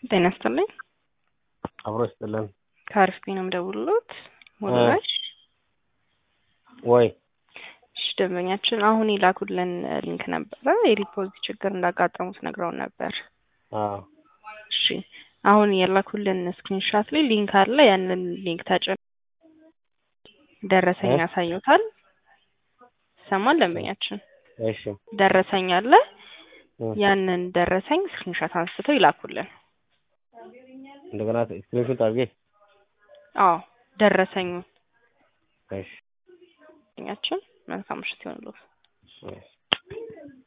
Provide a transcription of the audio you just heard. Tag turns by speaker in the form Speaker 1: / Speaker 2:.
Speaker 1: ጤና ይስጥልኝ።
Speaker 2: አብሮ ይስጥልን።
Speaker 1: ከአርፍፒ ነው የምደውልሎት። ሞላሽ
Speaker 2: ወይ
Speaker 1: እሺ፣ ደንበኛችን አሁን የላኩልን ሊንክ ነበረ የዲፖዚት ችግር እንዳጋጠሙት ነግረውን ነበር።
Speaker 2: አዎ
Speaker 1: እሺ፣ አሁን የላኩልን ስክሪንሻት ላይ ሊንክ አለ። ያንን ሊንክ ተጭን ደረሰኝ
Speaker 2: እ?
Speaker 1: ያሳዩታል። ይሰማል ደንበኛችን
Speaker 2: እሺ
Speaker 1: ደረሰኝ አለ።
Speaker 2: እ።
Speaker 1: ያንን ደረሰኝ ስክሪንሻት አንስተው ይላኩልን።
Speaker 2: እንደገና ስክሪንሾት አድርጌ
Speaker 1: አዎ ደረሰኙ
Speaker 2: እሺ
Speaker 1: ደንበኛችን መልካም ምሽት ይሆንልዎት።
Speaker 2: እሺ